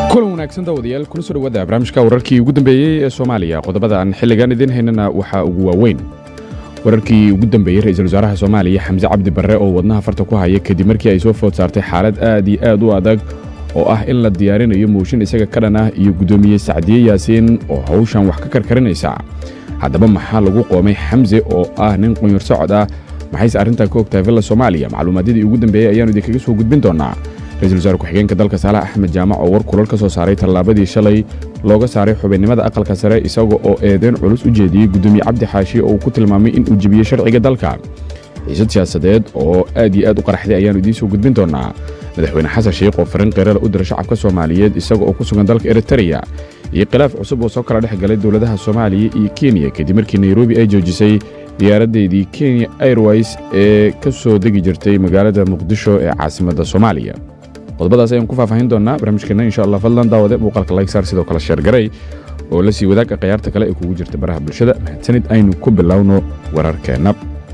kulan wanaagsan daawadayaal kuna soo dhawaada barnaamijka wararkii ugu dambeeyey ee soomaaliya qodobadan xilligan idiin haynana waxaa ugu waaweyn wararkii ugu dambeeyey ra-iisul wasaaraha soomaaliya xamse cabdi barre oo wadnaha farta ku haya kadib markii ay soo food saartay xaalad aad iyo aad u adag oo ah in la diyaarinayo mooshin isaga ka dhan ah iyo guddoomiye sacdiye yaasiin oo hawshan wax ka karkarinaysa haddaba maxaa lagu qoomay xamse oo ah nin qunyar socod ah maxayse arrintaa ka ogtahay villa soomaaliya macluumaadyadii ugu dambeeyey ayaanu idinkaga soo gudbin doonaa ra-isul wasaare ku-xigeenka dalka saalax axmed jaamac oo war kulal ka soo saaray tallaabadii shalay looga saaray xubinnimada aqalka sare isaga oo eedeyn culus u jeediyey guddoomiye cabdi xaashi oo uu ku tilmaamay in uu jebiyey sharciga dalka xiisad siyaasadeed oo aad iyo aad u qaraxday ayaannu idiin soo gudbin doonaa madaxweyne xasan sheikh oo farin qeerala u dira shacabka soomaaliyeed isaga oo ku sugan dalka eritreya iyo khilaaf cusub oo soo kala dhex galay dowladaha soomaaliya iyo kenya kadib markii nairobi ay joojisay diyaaraddeedii kenya airways ee ka soo degi jirtay magaalada muqdisho ee caasimadda soomaaliya qodobadaas ayaan ku faahfaahin doonaa barnaamijkeenna insha allah fadlan daawade muuqaalka laysaar sidoo kale sheergaray oo la sii wadaaga khayaarta kale ee kugu jirta baraha bulshada mahadsanid aynu ku bilowno wararkeenna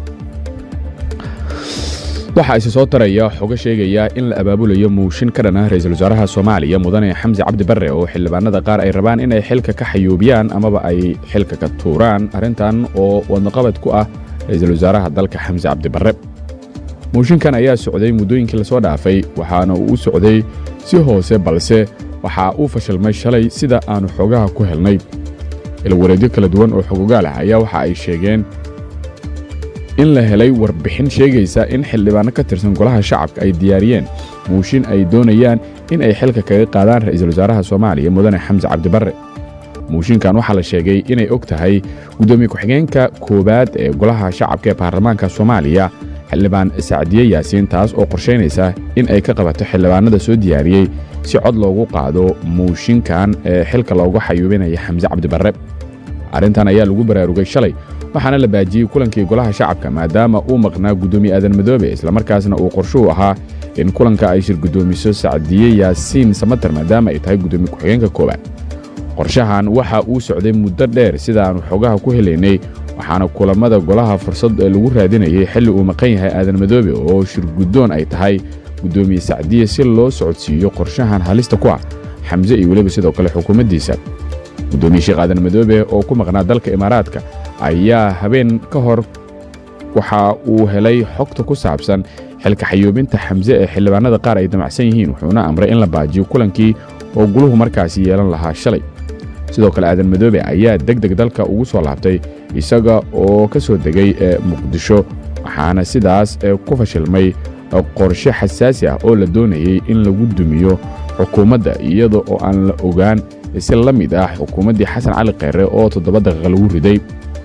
waxaa isi soo taraya xogo sheegaya in la abaabulayo muushin ka dhan ah ra-iisul wasaaraha soomaaliya mudane xamse cabdi barre oo xildhibaanada qaar ay rabaan in ay xilka ka xayuubiyaan amaba ay xilka ka tuuraan arrintan oo wadnaqabad ku ah ra-iisul wasaaraha dalka xamse cabdi barre muushinkan ayaa socday muddooyinkii lasoo dhaafay waxaana uu u socday si hoose balse waxaa uu fashilmay shalay sida aannu xogaha ku helnay ilwareedyo kala duwan oo xogogaal ah ayaa waxa ay sheegeen in la helay warbixin sheegaysa in xildhibaanno ka tirsan golaha shacabka ay diyaariyeen muushin ay doonayaan in ay xilka kaga qaadaan ra'iisul wasaaraha soomaaliya mudane xamse cabdibarre muushinkan waxaa la sheegay inay og tahay guddoomiye ku-xigeenka koowaad ee golaha shacabka ee baarlamaanka soomaaliya xildhibaan sacdiye yaasiin taas oo qorshaynaysa in ay ka qabato xildhibaanada soo diyaariyey si cod loogu qaado muushinkan ee xilka loogu xayuubinaya xamse cabdibarre arrintan ayaa lagu baraarugay shalay waxaana la baajiyey kulankii golaha shacabka maadaama uu maqnaa guddoomiye aadan madoobe islamarkaasna uu qorshuhu ahaa in kulanka ay shir guddoomiso sacdiye yaasiin samater maadaama ay tahay guddoomiye ku-xigeenka koowaad qorshahan waxa uu socday muddo dheer sidaannu xogaha ku helaynay waxaana kulammada golaha fursad lagu raadinayay xilli uu maqan yahay aadan madoobe oo shirguddoon ay tahay guddoomiye sacdiye si loo socodsiiyo qorshahan halista ku ah xamse iyo weliba sidoo kale xukuumaddiisa guddoomiye sheekh aadan madoobe oo ku maqnaa dalka imaaraadka ayaa habeen ka hor waxa uu helay xogta ku saabsan xilka xayuubinta xamse ee xildhibaanada qaar ay damacsan yihiin wuxuuna amray in la baajiyo kulankii oo guluhu markaasi yeelan lahaa shalay sidoo kale aadan madoobe ayaa deg deg dalka ugu soo laabtay isaga oo ka soo degay muqdisho waxaana sidaas ku fashilmay qorshe xasaasi ah oo la doonayey in lagu dumiyo xukuumadda iyada oo aan la ogaan si la mid ah xukuumaddii xasan cali kheyre oo toddoba daqiiqa lagu riday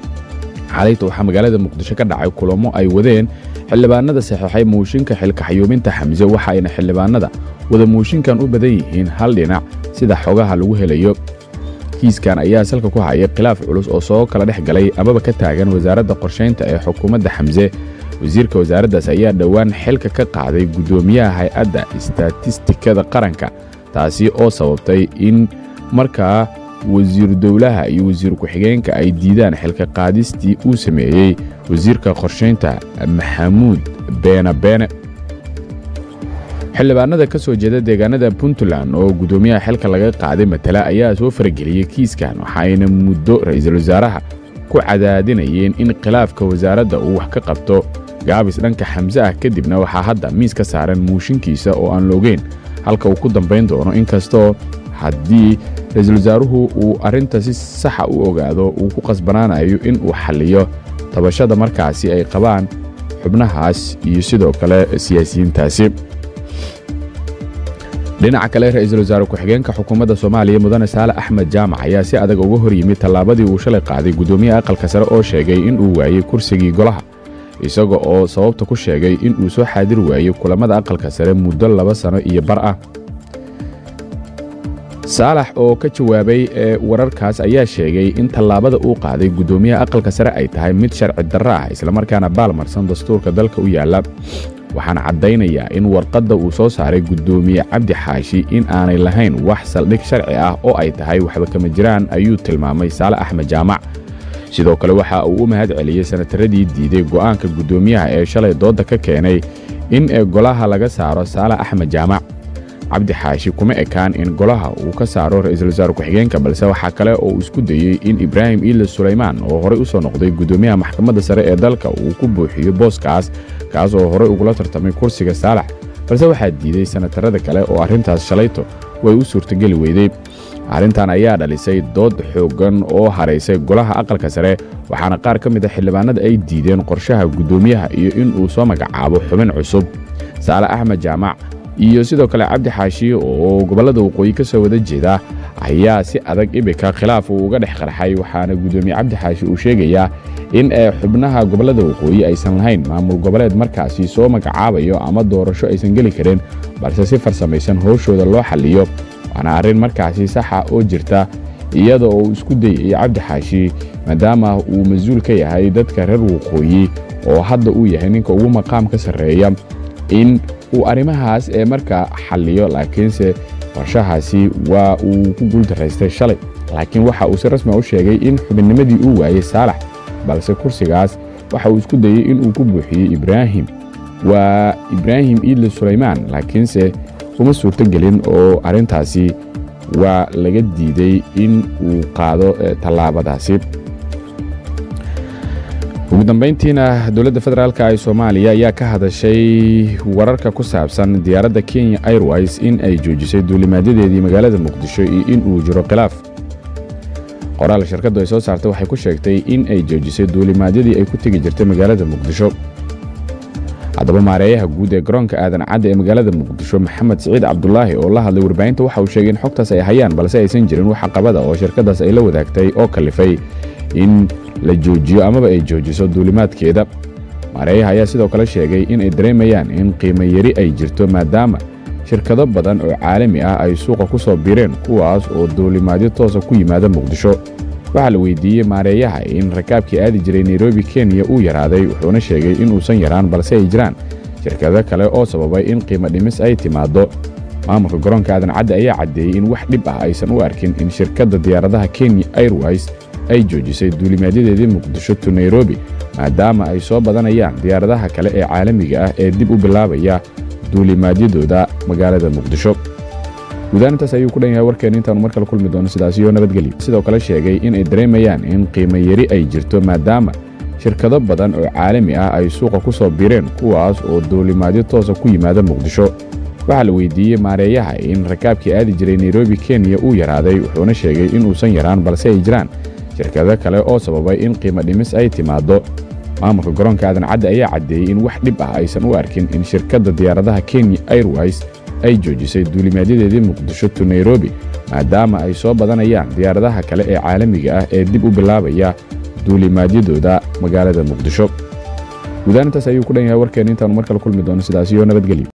xalayta waxaa magaalada muqdisho ka dhacay kulamo ay wadeen xildhibaanada saxiixay muushinka xilka xayuubinta xamse waxa ayna xildhibaanada wada muushinkan u badan yihiin hal dhinac sida xogaha lagu helayo kiiskan ayaa salka ku haya khilaaf culus oo soo kala dhex galay amaba ka taagan wasaaradda qorshaynta ee xukuumadda xamse wasiirka wasaaraddaas ayaa dhowaan xilka ka qaaday guddoomiyaha hay-adda istatistikada qaranka taasi oo sababtay in markaa wasiiru dowlaha iyo wasiir ku-xigeenka ay diidaan xilka qaadistii uu sameeyey wasiirka qorshaynta maxamuud beene beene xildhibaanada ka soo jeeda deegaanada puntland oo guddoomiyaha xilka laga qaaday matala ayaa soo farageliyey kiiskan waxayna muddo ra'iisul wasaaraha ku cadaadinayeen in khilaafka wasaaradda uu wax ka qabto gaabis dhanka xamse ah kadibna waxaa hadda miis ka saaran muushinkiisa oo aan la ogeyn halka uu ku dambayn doono inkastoo haddii ra-iisul wasaaruhu uu arrinta si saxa u ogaado uu ku qasbanaanayo in uu xalliyo tabashada markaasi ay qabaan xubnahaas iyo sidoo kale siyaasiyiintaasi dhinaca kale ra'iisul wasaare ku-xigeenka xukuumadda soomaaliya mudane saale axmed jaamac ayaa si adag uga hor yimid tallaabadii uu shalay qaaday guddoomiyaha aqalka sare oo sheegay in uu waayey kursigii golaha isaga oo sababta ku sheegay in uu soo xaadir waayey kulammada aqalka sare muddo laba sano iyo bar ah saalax oo ka jawaabay ee wararkaas ayaa sheegay in tallaabada uu qaaday guddoomiyaha aqalka sare ay tahay mid sharci darro ah islamarkaana baalmarsan dastuurka dalka u yaalla waxaana caddaynayaa in warqadda uu soo saaray guddoomiye cabdi xaashi in aanay lahayn wax saldhig sharci ah oo ay tahay waxba kama jiraan ayuu tilmaamay saale axmed jaamac sidoo kale waxa uu u mahad celiyey sanataradii diiday go'aanka guddoomiyaha ee shalay doodda ka keenay in golaha laga saaro saale axmed jaamac cabdi xaashi kuma ekaan in golaha uu ka saaro ra'iisul wasaare ku-xigeenka balse waxaa kale oo uu isku dayey in ibraahim iile sulaymaan oo horey u soo noqday guddoomiyaha maxkamadda sare ee dalka uu ku buuxiyo booskaas kaas oo horey ugula tartamay kursiga saalax balse waxaa diiday sanatarada kale oo arrintaas shalayto way u suurtogeli weyday arrintan ayaa dhalisay dood xooggan oo haraysay golaha aqalka sare waxaana qaar ka mid a xildhibaanada ay diideen qorshaha guddoomiyaha iyo in uu soo magacaabo xubin cusub saale axmed jaamac iyo sidoo kale cabdi xaashi oo gobollada waqooyi ka soo wada jeeda ayaa si adag ibika khilaaf uu uga dhex qarxay waxaana guddoomiye cabdi xaashi uu sheegayaa in ee xubnaha gobollada waqooyi aysan lahayn maamul goboleed markaasi soo magacaabayo ama doorasho aysan geli karin balse si farsamaysan howshooda loo xalliyo waana arrin markaasi saxa oo jirta iyada oo uu isku dayay cabdi xaashi maadaama uu mas-uul ka yahay dadka reer waqooyi oo hadda uu yahay ninka ugu maqaam ka sarreeya in uu arrimahaas ee markaa xalliyo laakiinse qorshahaasi waa uu ku guuldaraystay shalay laakiin waxa uu si rasmi u sheegay in xubinnimadii uu waayey saalax balse kursigaas waxa uu isku dayey inuu ku buuxiyey ibraahim waa ibraahim iidle sulaymaan laakiinse uma suurtogelin oo arrintaasi waa laga diiday in uu qaado tallaabadaasi ugu dambayntiina dowladda federaalk ee soomaaliya ayaa ka hadashay wararka ku saabsan diyaaradda kenya airways in ay joojisay duulimaadyadeedii magaalada muqdisho iyo in uu jiro khilaaf qoraal shirkaddu ay soo saartay waxay ku sheegtay in ay joojisay duulimaadyadii ay ku tegi jirtay magaalada muqdisho haddaba maareeyaha guud ee garoonka aadan cadda ee magaalada muqdisho maxamed siciid cabdulaahi oo la hadlay warbaahinta waxa uu sheegay in xogtaas ay hayaan balse aysan jirin wax caqabada oo shirkaddaas ay la wadaagtay oo kalifay in la joojiyo amaba ay joojiso duulimaadkeeda maareeyaha ayaa sidoo kale sheegay in ay dareemayaan in qiimo yari ay jirto maadaama shirkado badan oo caalami ah ay suuqa ku soo bireen kuwaas oo duulimaadyo toosa ku yimaada muqdisho waxaa la weydiiyey maareeyaha in rakaabkii aadi jiray nairobi kenya uu yaraaday wuxuuna sheegay inuusan yaraan balse ay jiraan shirkado kale oo sababay in qiimo dhimis ay timaaddo maamulka garoonka aadan cadde ayaa caddeeyey in wax dhib ah aysan u arkin in shirkadda diyaaradaha kenya airways ay joojisay duulimaadyadeedii muqdisho to nairobi maadaama ay soo badanayaan diyaaradaha kale ee caalamiga ah ee dib u bilaabaya duulimaadyadooda magaalada muqdisho guudaan intaas ayuu ku dhan yahay warkeenna intaanu mar kale kulmi doono sidaasiyo nabadgelyo sidoo kale sheegay in ay dareemayaan in qiimo yari ay jirto maadaama shirkado badan oo caalami ah ay suuqa ku soo bireen kuwaas oo duulimaadyo toosa ku yimaada muqdisho waxaa la weydiiyey maareeyaha in rakaabkii aadi jiray nairobi kenya uu yaraaday wuxuuna sheegay inuusan yaraan balse ay jiraan shirkado kale oo sababay in qiimo dhimis ay timaaddo maamulka garoonka aadan cadde ayaa caddeeyey in wax dhib ah aysan u arkin in shirkadda diyaaradaha kenya airways ay joojisay duulimaadyadeedii muqdisho to nairobi maadaama ay soo badanayaan diyaaradaha kale ee caalamiga ah ee dib u bilaabaya duulimaadyadooda magaalada muqdisho guudaan intaas ayuu ku dhan yahay warkeenna intaanu mar kale kulmi doono sidaasiyo nabadgelyo